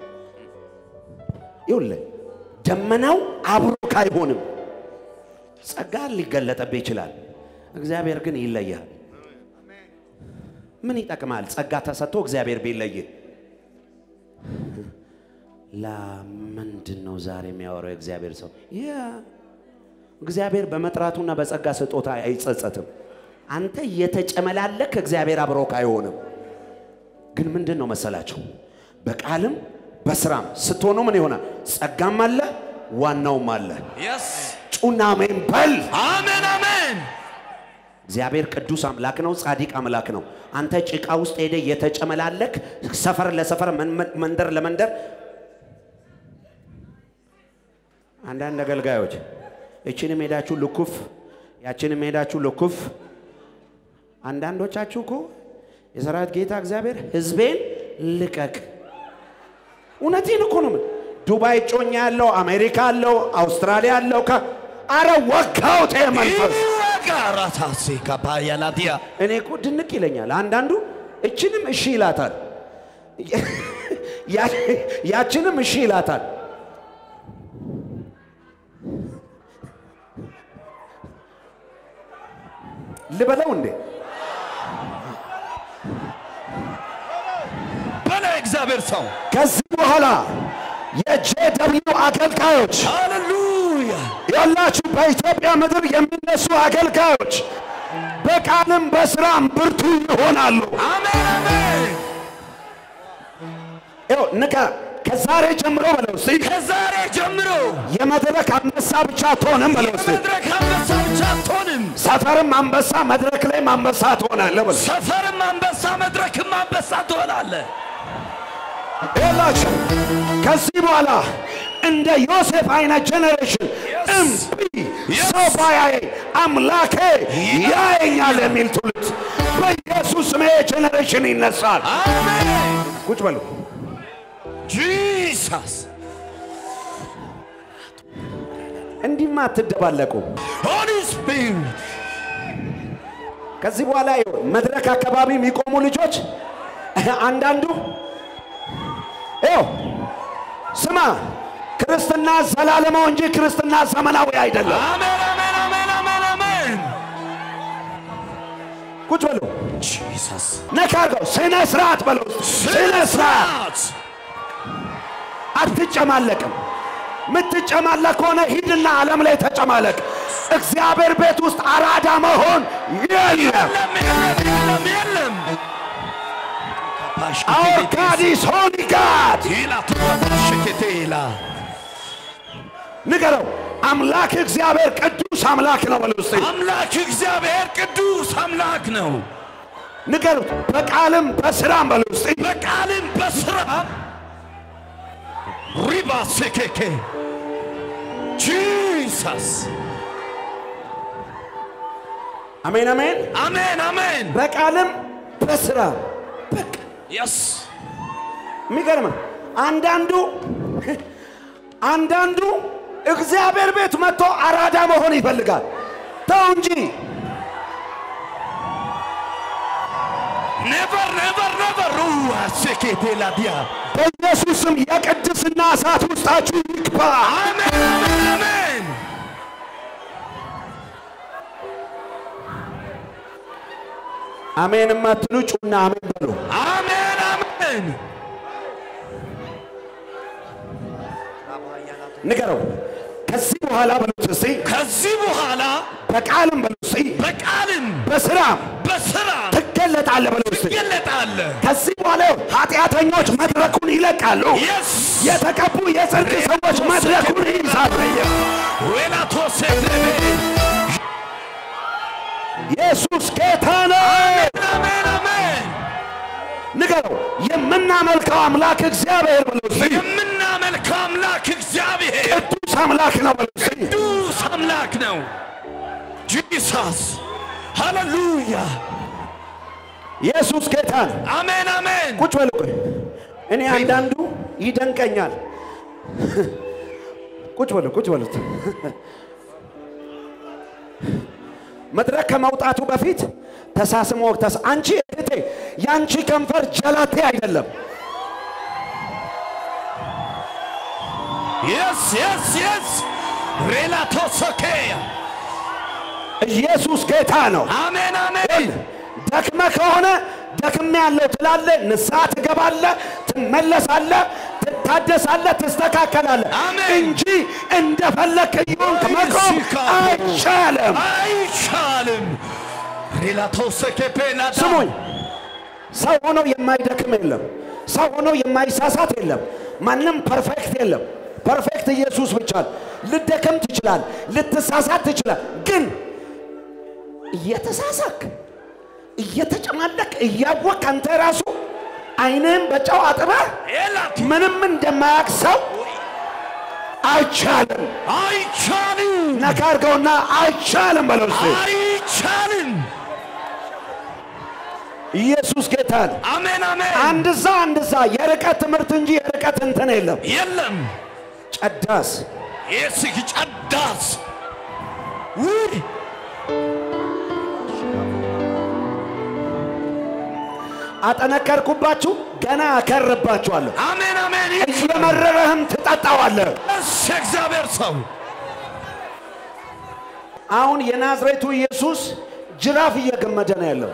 ይኸውልህ ደመናው አብሮክ አይሆንም። ጸጋ ሊገለጠብህ ይችላል። እግዚአብሔር ግን ይለያል። ምን ይጠቅማል? ጸጋ ተሰጥቶ እግዚአብሔር ቢለይህ ለምንድን ነው ዛሬ የሚያወራው የእግዚአብሔር ሰው? ያ እግዚአብሔር በመጥራቱና በጸጋ ስጦታ አይጸጸትም። አንተ እየተጨመላለክ እግዚአብሔር አብሮክ አይሆንም። ግን ምንድን ነው መሰላችሁ? በቃልም በስራም ስትሆኑ ምን ይሆናል? ጸጋም አለ፣ ዋናውም አለ። የስ ጩና አሜን በል። አሜን አሜን። እግዚአብሔር ቅዱስ አምላክ ነው፣ ጻድቅ አምላክ ነው። አንተ ጭቃ ውስጥ ሄደ የተጨመላለክ ሰፈር ለሰፈር መን- መንደር ለመንደር አንዳንድ አገልጋዮች እችንም ሄዳችሁ ልኩፍ፣ ያችንም ሄዳችሁ ልኩፍ። አንዳንዶቻችሁ እኮ የሰራዊት ጌታ እግዚአብሔር ሕዝቤን ልቀቅ። እውነቴን እኮ ነው። የምልህ። ዱባይ ጮኛ ያለው አሜሪካ አለው አውስትራሊያ አለው ከ አረ ወጋውት ይሄ መንፈስ ይወጋ። ራታሴ ካፓያላዲያ እኔ እኮ ድንቅ ይለኛል። አንዳንዱ እችንም እሺ ይላታል፣ ያ- ያችንም እሺ ይላታል። ልበለው እንዴ? በላይ እግዚአብሔር ሰው ከዚህ በኋላ የጄ ደብሊው አገልጋዮች ሃሌሉያ ያላችሁ በኢትዮጵያ ምድር የሚነሱ አገልጋዮች በቃልም በስራም ብርቱ ይሆናሉ። አሜን አሜን። ይኸው ንቃ። ከዛሬ ጀምሮ በለው እስቲ ከዛሬ ጀምሮ የመድረክ አንበሳ ብቻ አትሆንም በለው እስቲ መድረክ አንበሳ ብቻ አትሆንም። ሰፈርም አንበሳ መድረክ ላይም አንበሳ ትሆናለህ በለው። ሰፈርም አንበሳ መድረክም አንበሳ ትሆናለህ። ይኸውላችሁ ከዚህ በኋላ እንደ ዮሴፍ አይነት ጀኔሬሽን እምቢ ሰው ባያየኝ አምላኬ ያየኛል የሚል ትውልድ በኢየሱስ ስም ይሄ ጀኔሬሽን ይነሳል። አሜን ቁጭ በሉ። ጂሰስ እንዲህማ አትደባለቁ። ሆሊ ስፒሪት ከዚህ በኋላ ይኸው መድረክ አካባቢ የሚቆሙ ልጆች አንዳንዱ ይኸው ስማ፣ ክርስትና ዘላለማው እንጂ ክርስትና ዘመናዊ አይደለም። አሜን አሜን አሜን አሜን አሜን ቁጭ በሉ። ጂሰስ ነካ አድርገው ስነ ስርዓት በለው። ስነ ስርዓት አትጨማለቅም። ምትጨማለቅ ከሆነ ሂድና ዓለም ላይ ተጨማለቅ። እግዚአብሔር ቤት ውስጥ አራዳ መሆን የለም። የለም የለም የለም የለም አውር ጋዲስ ሆሊ ጋድ ኢላ ተባሽከቴላ ንገረው። አምላክ እግዚአብሔር ቅዱስ አምላክ ነው በለው እስቲ አምላክ እግዚአብሔር ቅዱስ አምላክ ነው። ንገሩት። በቃልም በስራም በለው እስቲ በቃልም በስራም ሪባ ሴኬኬ ጂሰስ አሜን አሜን። አሜን አሜን በቃልም በስራም በቃ የስ የሚገርም አንዳንዱ አንዳንዱ እግዚአብሔር ቤት መጥቶ አራዳ መሆን ይፈልጋል። ተው እንጂ ኔቨር ኔቨር ኔቨር ሩዋ ሴኬቴላ ዲያ በኢየሱስም የቅድስና እሳት ውስጣችሁ ይግባ። አሜን አሜን አሜን አሜን የማትሉ ጩና አሜን በሉ። አሜን አሜን ንገረው። ከዚህ በኋላ በሉት እስቲ ከዚህ በኋላ በቃልም በሉት እስቲ በቃልም በስራም በስራ ትገለጣለህ በሉት እስቲ ትገለጣለህ። ከዚህ በኋላ ኃጢአተኞች መድረኩን ይለቃሉ። የስ የተቀቡ የጽድቅ ሰዎች መድረኩን ይይዛሉ። ዌላቶሴ ኢየሱስ ጌታ ነው። አሜን አሜን። ንገረው የምናመልከው አምላክ እግዚአብሔር በለው እስቲ። የምናመልከው አምላክ እግዚአብሔር ቅዱስ አምላክ ነው በለው እስቲ። ቅዱስ አምላክ ነው። ጂሰስ ሃሌሉያ ኢየሱስ ጌታ ነው። አሜን አሜን። ቁጭ በሉ ቆይ። እኔ አንዳንዱ ይደንቀኛል። ቁጭ በሉ ቁጭ በሉት። መድረክ ከመውጣቱ በፊት ተሳስሞ ተስ አንቺ እህቴ የአንቺ ከንፈር ጀላቴ አይደለም። የስ የስ የስ ሬላቶሶኬያ ኢየሱስ ጌታ ነው። አሜን አሜን። ደክመ ከሆነ ደክሜ ያለው ትላለ፣ ንስሐ ትገባለ፣ ትመለሳለ፣ ትታደሳለ፣ ትስተካከላለ አሜን። እንጂ እንደፈለክ እየሆንክ መቆም አይቻልም። አይቻልም። ሬላቶሶኬፔናዳ ስሙኝ፣ ሰው ሆኖ የማይደክም የለም። ሰው ሆኖ የማይሳሳት የለም። ማንም ፐርፌክት የለም። ፐርፌክት ኢየሱስ ብቻ ነው። ልደክም ትችላል፣ ልትሳሳት ትችላል። ግን እየተሳሳክ እየተጨማለክ እያወቅ አንተ ራሱ አይንህን በጨው አጥበህ ኤላት ምንም እንደማያውቅ ሰው አይቻልም። አይቻልም። ነካ አድርገውና አይቻልም በለው እስቲ። አይቻልም። ኢየሱስ ጌታ ነው። አሜን አሜን። አንድ ዛ አንድ ዛ የርቀት ትምህርት እንጂ የርቀት እንትን የለም። የለም ጨዳስ የስግ ጨዳስ ውይ አጠነከርኩባችሁ፣ ገና አከርባችኋለሁ። አሜን አሜን። እየመረረህም ትጠጣዋለህ። የስ የእግዚአብሔር ሰው አሁን የናዝሬቱ ኢየሱስ ጅራፍ እየገመደ ነው ያለው።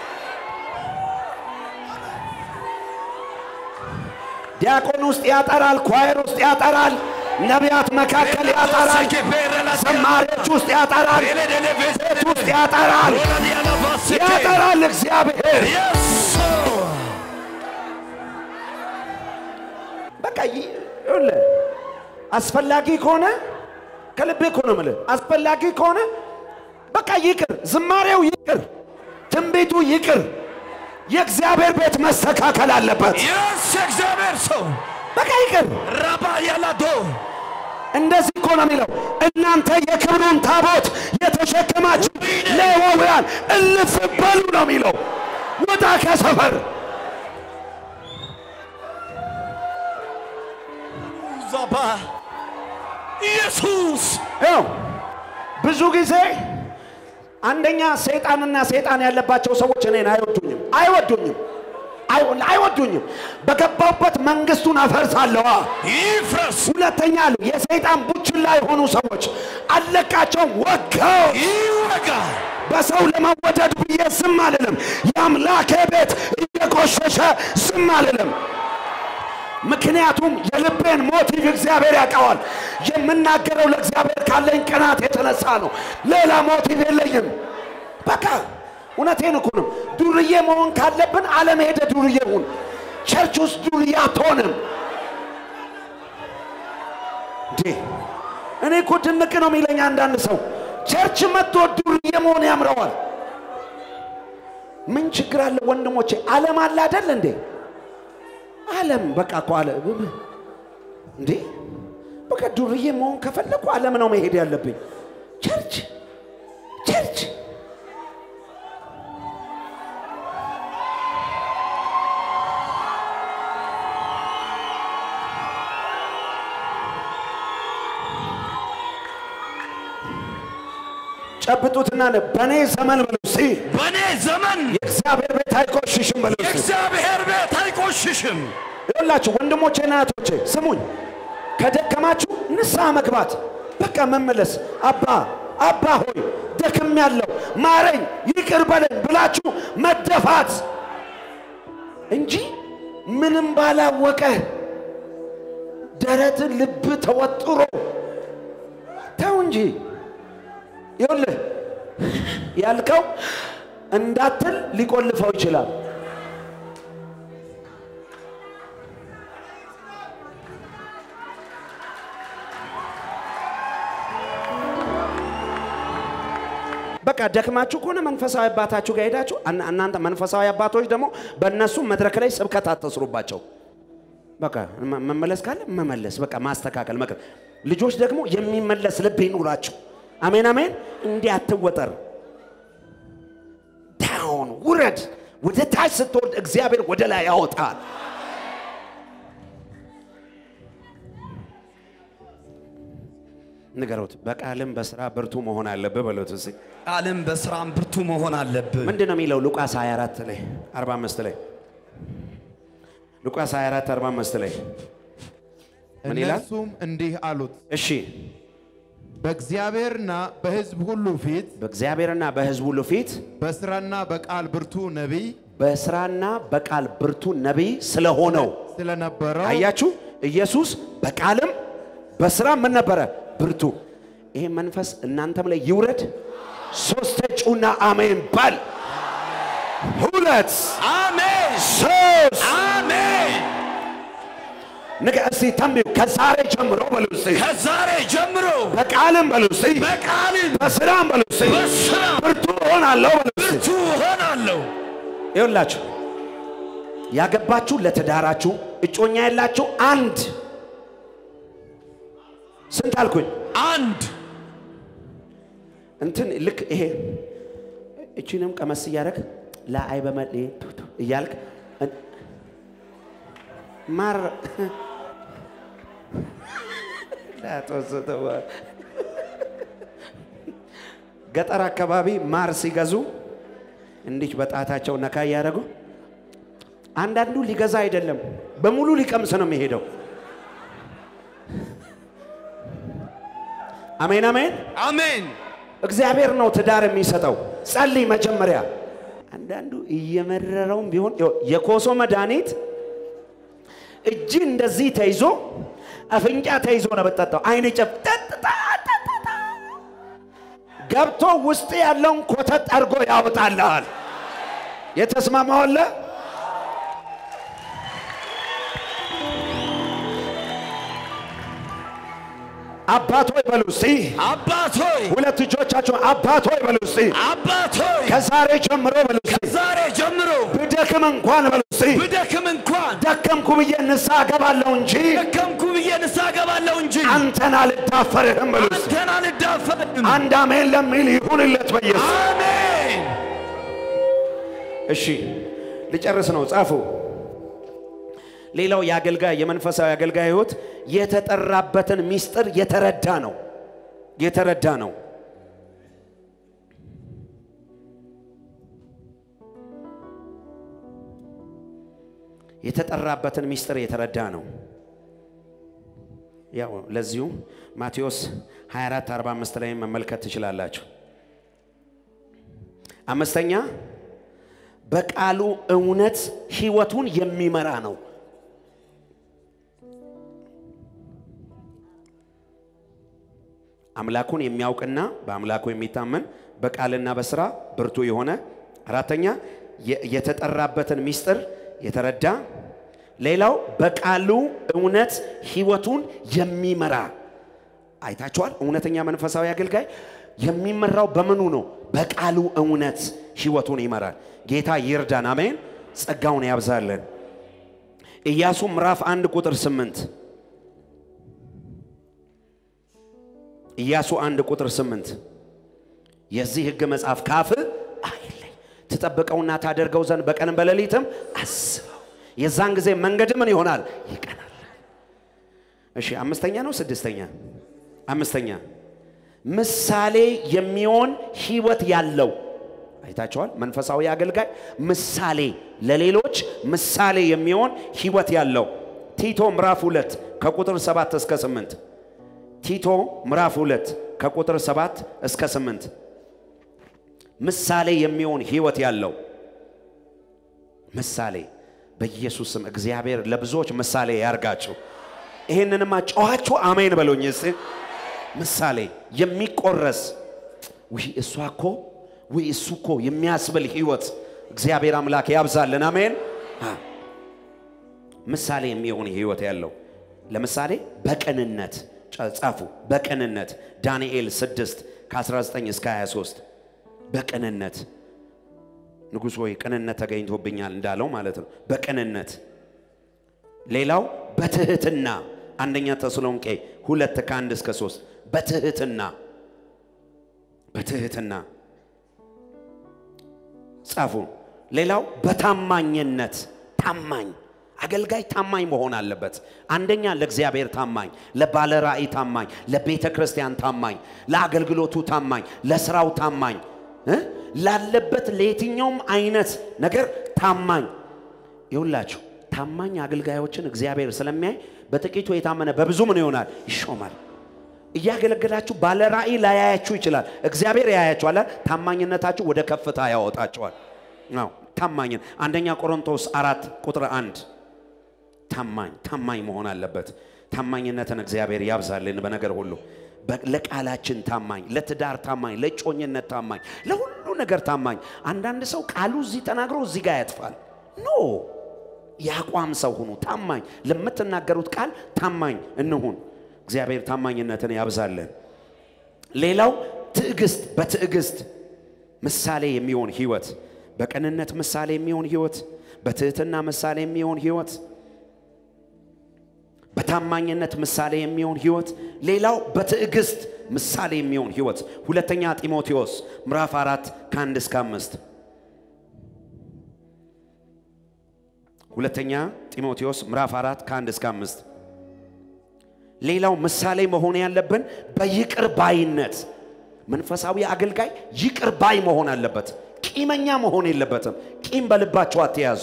ዲያቆን ውስጥ ያጠራል፣ ኳየር ውስጥ ያጠራል፣ ነቢያት መካከል ያጠራል፣ ዘማሪዎች ውስጥ ያጠራል፣ ቤት ውስጥ ያጠራል፣ ያጠራል እግዚአብሔር። በቃ ይ- ይኸውልህ አስፈላጊ ከሆነ ከልቤ እኮ ነው የምልህ። አስፈላጊ ከሆነ በቃ ይቅር፣ ዝማሬው ይቅር፣ ትንቢቱ ይቅር። የእግዚአብሔር ቤት መስተካከል አለበት። የስ የእግዚአብሔር ሰው በቃ ይቅር። ራባ ያላዶ እንደዚህ እኮ ነው የሚለው፣ እናንተ የክብሩን ታቦት የተሸከማችሁ ሌዋውያን እልፍ በሉ ነው የሚለው። ውጣ ከሰፈር ዛባ ኢየሱስ ያው ብዙ ጊዜ አንደኛ ሰይጣንና ሰይጣን ያለባቸው ሰዎች እኔን አይወዱኝም አይወዱኝም አይ- አይወዱኝም። በገባሁበት መንግስቱን አፈርሳለዋ። ይፍረስ ሁለተኛ አሉ የሰይጣን ቡችላ የሆኑ ሰዎች አለቃቸውም ወጋው። ይወጋ በሰው ለመወደድ ብዬ ዝም አልልም። የአምላኬ ቤት እየቆሸሸ ዝም አልልም። ምክንያቱም የልቤን ሞቲቭ እግዚአብሔር ያውቀዋል። የምናገረው ለእግዚአብሔር ካለኝ ቅናት የተነሳ ነው። ሌላ ሞቲቭ የለኝም። በቃ እውነቴን እኮ ነው። ዱርዬ መሆን ካለብን ዓለም ሄደ ዱርዬ ሁን። ቸርች ውስጥ ዱርዬ አትሆንም። እንዴ እኔ እኮ ድንቅ ነው የሚለኝ አንዳንድ ሰው ቸርች መጥቶ ዱርዬ መሆን ያምረዋል። ምን ችግር አለ ወንድሞቼ? ዓለም አለ አይደል እንዴ? ዓለም በቃ እኮ አለ እንዴ በቃ ዱርዬ መሆን ከፈለኩ ዓለም ነው መሄድ ያለብኝ። ቸርች ቸርች ጨብጡትና ነ በእኔ ዘመን በሉ እስቲ በእኔ ዘመን የእግዚአብሔር ቤት አይቆሽሽም በሉ እስቲ። የእግዚአብሔር ቤት አይቆሽሽም። ይኸውላችሁ ወንድሞቼና እህቶቼ ስሙኝ፣ ከደከማችሁ ንስሐ መግባት በቃ መመለስ። አባ አባ ሆይ ደክም ያለው ማረኝ፣ ይቅር በለኝ ብላችሁ መደፋት እንጂ ምንም ባላወቀ ደረትን ልብ ተወጥሮ እንጂ ይኸውልህ ያልከው እንዳትል ሊቆልፈው ይችላል። በቃ ደክማችሁ ከሆነ መንፈሳዊ አባታችሁ ጋር ሄዳችሁ እና- እናንተ መንፈሳዊ አባቶች ደግሞ በእነሱ መድረክ ላይ ስብከት አትስሩባቸው። በቃ መ- መመለስ ካለ መመለስ፣ በቃ ማስተካከል መቅር። ልጆች ደግሞ የሚመለስ ልብ ይኑራቸው። አሜን አሜን። እንዲህ አትወጠር። ዳውን ውረድ። ወደ ታች ስትወርድ እግዚአብሔር ወደ ላይ ያወጣል። ንገሩት። በቃልም በስራ ብርቱ መሆን አለብህ በሉት እስኪ። ቃልም በስራም ብርቱ መሆን አለብህ። ምንድን ነው የሚለው? ሉቃስ 24 ላይ 45 ላይ ሉቃስ 24 45 ላይ ምን ይላል? እነርሱም እንዲህ አሉት፣ እሺ በእግዚአብሔርና በሕዝብ ሁሉ ፊት በእግዚአብሔርና በሕዝብ ሁሉ ፊት በስራና በቃል ብርቱ ነቢይ በስራና በቃል ብርቱ ነቢይ ስለሆነው ስለነበረው አያችሁ፣ ኢየሱስ በቃልም በስራ ምን ነበረ? ብርቱ። ይሄ መንፈስ እናንተም ላይ ይውረድ። ሶስት ጩና አሜን በል። ሁለት አሜን ሶስት አሜን። ንገ እስቲ ተንብዩ ከዛሬ ጀምሮ በሉ እስቲ ከዛሬ ጀምሮ በቃልም በሉ እስቲ በቃልም በስራም በሉ እስቲ በስራ ብርቱ እሆናለሁ በሉ እስቲ ብርቱ እሆናለሁ። ይኸውላችሁ ያገባችሁ ለትዳራችሁ እጮኛ ያላችሁ አንድ ስንት አልኩኝ? አንድ እንትን ልክ ይሄ እቺንም ቀመስ እያደረግ ለአይ በመል ቱቱ እያልክ እን- ማር ላጦስተዋ ገጠር አካባቢ ማር ሲገዙ እንዲች በጣታቸው ነካ እያደረጉ አንዳንዱ ሊገዛ አይደለም በሙሉ ሊቀምስ ነው የሚሄደው። አሜን አሜን። አሜን እግዚአብሔር ነው ትዳር የሚሰጠው። ጸልይ መጀመሪያ። አንዳንዱ እየመረረውም ቢሆን ይኸው የኮሶ መድኃኒት እጅ እንደዚህ ተይዞ አፍንጫ ተይዞ ነው የምጠጣው። አይን ጨፍ ጠጥታ ጠጥታ ገብቶ ውስጥ ያለውን ኮተት አድርጎ ያወጣልሃል። የተስማማው አለ? አባት ሆይ በሉ እስቲ። አባት ሆይ ሁለት እጆቻችሁ አባት ሆይ በሉ እስቲ። አባት ሆይ ከዛሬ ጀምሮ በሉ እስቲ። ዛሬ ጀምሮ ብደክም እንኳን በሉ እስቲ። ብደክም እንኳን ደከምኩ ብዬ ንስሐ እገባለሁ እንጂ ደከምኩ ብዬ ንስሐ እገባለሁ እንጂ አንተን አልዳፈርህም በሉ እስቲ። አንተን አልዳፈርም። አንድ አሜን ለሚል ይሁንለት በኢየሱስ አሜን እሺ ልጨርስ ነው ጻፉ ሌላው የአገልጋይ የመንፈሳዊ አገልጋይ ህይወት የተጠራበትን ሚስጥር የተረዳ ነው የተረዳ ነው የተጠራበትን ሚስጥር የተረዳ ነው ያው ለዚሁ ማቴዎስ 24 45 ላይ መመልከት ትችላላችሁ አምስተኛ በቃሉ እውነት ህይወቱን የሚመራ ነው አምላኩን የሚያውቅና በአምላኩ የሚታመን በቃልና በስራ ብርቱ የሆነ አራተኛ የ- የተጠራበትን ሚስጥር የተረዳ ሌላው በቃሉ እውነት ህይወቱን የሚመራ አይታችኋል እውነተኛ መንፈሳዊ አገልጋይ የሚመራው በምኑ ነው በቃሉ እውነት ህይወቱን ይመራል ጌታ ይርዳን አሜን ጸጋውን ያብዛለን ኢያሱ ምዕራፍ አንድ ቁጥር ስምንት ኢያሱ አንድ ቁጥር ስምንት የዚህ ህግ መጽሐፍ ካፍ አይለይ ትጠብቀውና ታደርገው ዘንድ በቀንም በሌሊትም አስበው የዛን ጊዜ መንገድ ምን ይሆናል ይቀናል እሺ አምስተኛ ነው ስድስተኛ አምስተኛ ምሳሌ የሚሆን ህይወት ያለው አይታቸዋል መንፈሳዊ አገልጋይ ምሳሌ ለሌሎች ምሳሌ የሚሆን ህይወት ያለው ቲቶ ምዕራፍ ሁለት ከቁጥር ሰባት እስከ ስምንት ቲቶ ምዕራፍ ሁለት ከቁጥር ሰባት እስከ ስምንት ምሳሌ የሚሆን ህይወት ያለው ምሳሌ በኢየሱስ ስም እግዚአብሔር ለብዙዎች ምሳሌ ያርጋችሁ። ይህንንማ ጨዋችሁ አሜን በሉኝ እስቲ። ምሳሌ የሚቆረስ ውይ እሷ እኮ ውይ እሱ እኮ የሚያስብል ህይወት እግዚአብሔር አምላክ ያብዛልን። አሜን። አ፣ ምሳሌ የሚሆን ህይወት ያለው ለምሳሌ በቅንነት ጨ- ጻፉ። በቅንነት ዳንኤል 6 ከ19 እስከ 23 በቅንነት ንጉሥ ሆይ ቅንነት ተገኝቶብኛል እንዳለው ማለት ነው። በቅንነት ሌላው በትህትና አንደኛ ተሰሎንቄ ሁለት ከአንድ እስከ ሶስት በትህትና በትህትና ጻፉ። ሌላው በታማኝነት ታማኝ አገልጋይ ታማኝ መሆን አለበት። አንደኛ ለእግዚአብሔር ታማኝ፣ ለባለ ራእይ ታማኝ፣ ለቤተ ክርስቲያን ታማኝ፣ ለአገልግሎቱ ታማኝ፣ ለስራው ታማኝ እ? ላለበት ለየትኛውም አይነት ነገር ታማኝ ይውላችሁ። ታማኝ አገልጋዮችን እግዚአብሔር ስለሚያይ በጥቂቱ የታመነ በብዙ ምን ይሆናል? ይሾማል። እያገለገላችሁ ባለ ራእይ ላያያችሁ ይችላል። እግዚአብሔር ያያችኋል። ታማኝነታችሁ ወደ ከፍታ ያወጣችኋል። አዎ ታማኝን አንደኛ ቆሮንቶስ አራት ቁጥር አንድ ታማኝ ታማኝ መሆን አለበት። ታማኝነትን እግዚአብሔር ያብዛልን በነገር ሁሉ በ- ለቃላችን ታማኝ፣ ለትዳር ታማኝ፣ ለጮኝነት ታማኝ፣ ለሁሉ ነገር ታማኝ። አንዳንድ ሰው ቃሉ እዚህ ተናግሮ እዚህ ጋር ያጥፋል። ኖ የአቋም ሰው ሁኑ። ታማኝ ለምትናገሩት ቃል ታማኝ እንሁን። እግዚአብሔር ታማኝነትን ያብዛልን። ሌላው ትዕግስት፣ በትዕግስት ምሳሌ የሚሆን ህይወት፣ በቅንነት ምሳሌ የሚሆን ህይወት፣ በትህትና ምሳሌ የሚሆን ህይወት፣ በታማኝነት ምሳሌ የሚሆን ህይወት። ሌላው በትዕግስት ምሳሌ የሚሆን ህይወት። ሁለተኛ ጢሞቴዎስ ምዕራፍ አራት ከአንድ እስከ አምስት ሁለተኛ ጢሞቴዎስ ምዕራፍ አራት ከአንድ እስከ አምስት ሌላው ምሳሌ መሆን ያለብን በይቅር ባይነት መንፈሳዊ አገልጋይ ይቅር ባይ መሆን አለበት። ቂመኛ መሆን የለበትም። ቂም በልባችሁ አትያዙ።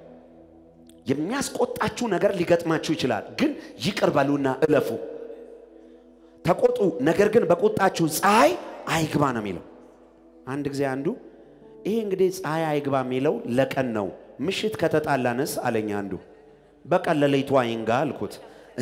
የሚያስቆጣችሁ ነገር ሊገጥማችሁ ይችላል፣ ግን ይቅር በሉና እለፉ። ተቆጡ፣ ነገር ግን በቁጣችሁ ፀሐይ አይግባ ነው የሚለው። አንድ ጊዜ አንዱ ይሄ እንግዲህ ፀሐይ አይግባ የሚለው ለቀን ነው፣ ምሽት ከተጣላንስ አለኝ አንዱ። በቀን ለሌቱ አይንጋ አልኩት።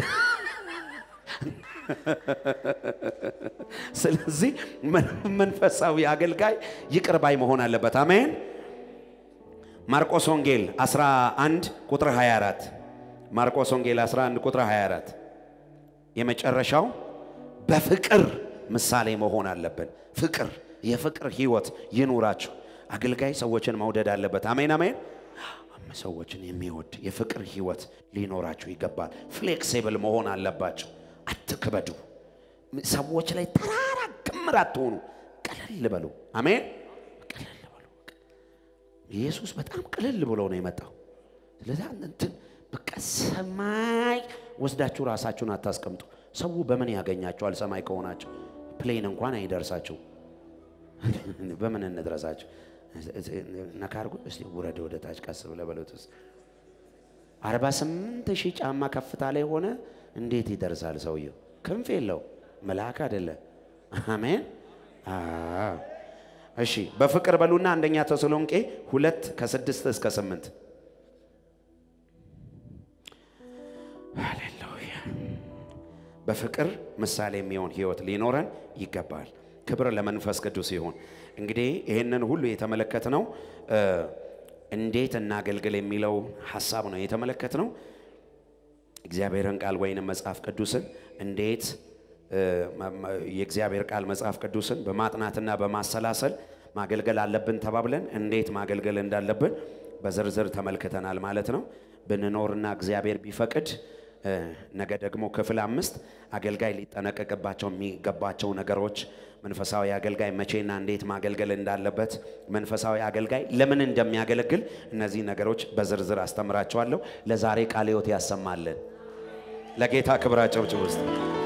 ስለዚህ መን- መንፈሳዊ አገልጋይ ይቅር ባይ መሆን አለበት። አሜን። ማርቆስ ወንጌል 11 ቁጥር 24 ማርቆስ ወንጌል 11 ቁጥር 24 የመጨረሻው በፍቅር ምሳሌ መሆን አለብን። ፍቅር፣ የፍቅር ህይወት ይኑራችሁ። አገልጋይ ሰዎችን መውደድ አለበት። አሜን አሜን። ሰዎችን የሚወድ የፍቅር ህይወት ሊኖራችሁ ይገባል። ፍሌክሲብል መሆን አለባቸው። አትክበዱ። ሰዎች ላይ ተራራ ክምር አትሆኑ። ቀለል በሉ። አሜን። ቀለል በሉ። ኢየሱስ በጣም ቅልል ብሎ ነው የመጣው። ስለዚህ እንትን በቃ ሰማይ ወስዳችሁ ራሳችሁን አታስቀምጡ። ሰው በምን ያገኛቸዋል? ሰማይ ከሆናቸው ፕሌን እንኳን አይደርሳቸው። በምን እንድረሳቸው? ነካ አድርጎ እስቲ ውረድ ወደ ታች ቀስ ብለህ በሉት። ውስጥ አርባ ስምንት ሺህ ጫማ ከፍታ ላይ ሆነ እንዴት ይደርሳል ሰውየው? ክንፍ የለው መልአክ አይደለ። አሜን። አዎ። እሺ በፍቅር በሉና አንደኛ ተሰሎንቄ ሁለት ከስድስት እስከ ስምንት ሃሌሉያ። በፍቅር ምሳሌ የሚሆን ህይወት ሊኖረን ይገባል። ክብር ለመንፈስ ቅዱስ ይሁን። እንግዲህ ይህንን ሁሉ የተመለከትነው እ፣ እንዴት እናገልግል የሚለው ሀሳብ ነው የተመለከትነው። እግዚአብሔርን ቃል ወይንም መጽሐፍ ቅዱስን እንዴት እ፣ መ- መ- የእግዚአብሔር ቃል መጽሐፍ ቅዱስን በማጥናትና በማሰላሰል ማገልገል አለብን ተባብለን እንዴት ማገልገል እንዳለብን በዝርዝር ተመልክተናል ማለት ነው። ብንኖርና እግዚአብሔር ቢፈቅድ እ፣ ነገ ደግሞ ክፍል አምስት አገልጋይ ሊጠነቀቅባቸው የሚገባቸው ነገሮች መንፈሳዊ አገልጋይ መቼና እንዴት ማገልገል እንዳለበት መንፈሳዊ አገልጋይ ለምን እንደሚያገለግል እነዚህ ነገሮች በዝርዝር አስተምራቸዋለሁ። ለዛሬ ቃለ ሕይወት ያሰማልን። ለጌታ ክብር አጨብጭቡ ውስጥ